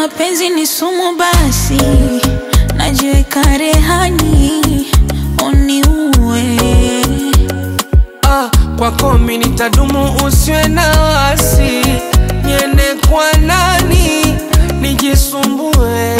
mapenzi ni sumu, basi najiweka rehani uniue. Ah, kwako mi nitadumu, usiwe na wasi, niende kwa nani nijisumbue?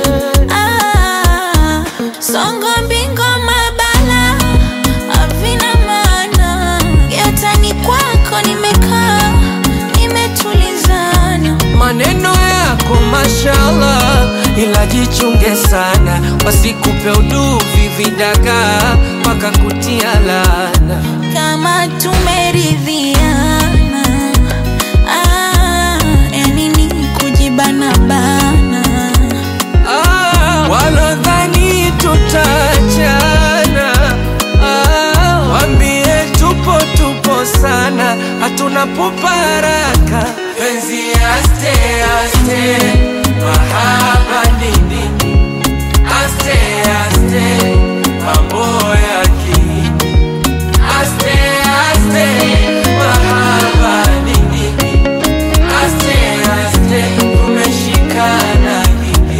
Ah, songo mbingo mabala havina maana, yatani kwako nimekaa nimetulizana. Maneno yako mashallah, ila jichunge sana, wasikupe uduvi vidagaa mpaka kutia laana. kama tumeridhiana ah, yani ni kujibana bana Ah, walodhani tutachana ah, wambie tupo tupo sana, hatuna pupa haraka. Penzi aste aste, mahaba nini? Aste aste, mambo yaki Aste aste, mahaba nini? Aste aste, umeshikana nini?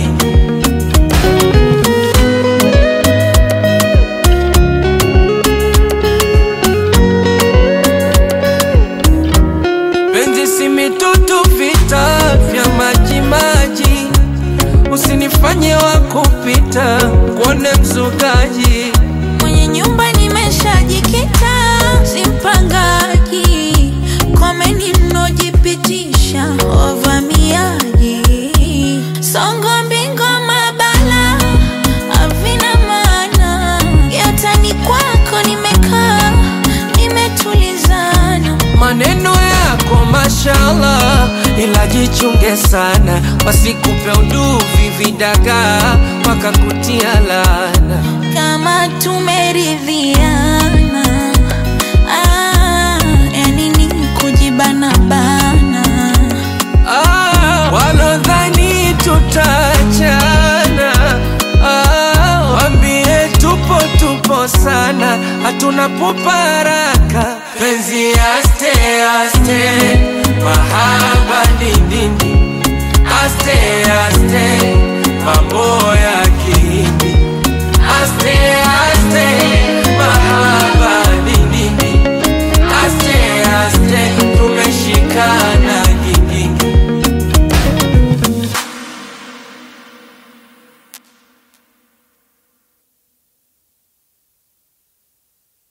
Penzi si mitutu, vita vya maji maji, usinifanye wa kupita kuone mzukaji. mwenye nyumba nimeshajikita simpangaji komeni mnojipitisha wavamiaji songo mbingo mabala havina maana yatani kwako nimekaa nimetulizana Maneno yako mashallah, ila jichunge sana, wasikupe uduvi vidagaa mpaka kutia laana. kama tumeridhiana ah, yani ni kujibana bana Ah, walodhani tutachana ah, wambie tupo tupo sana, hatuna pupa haraka.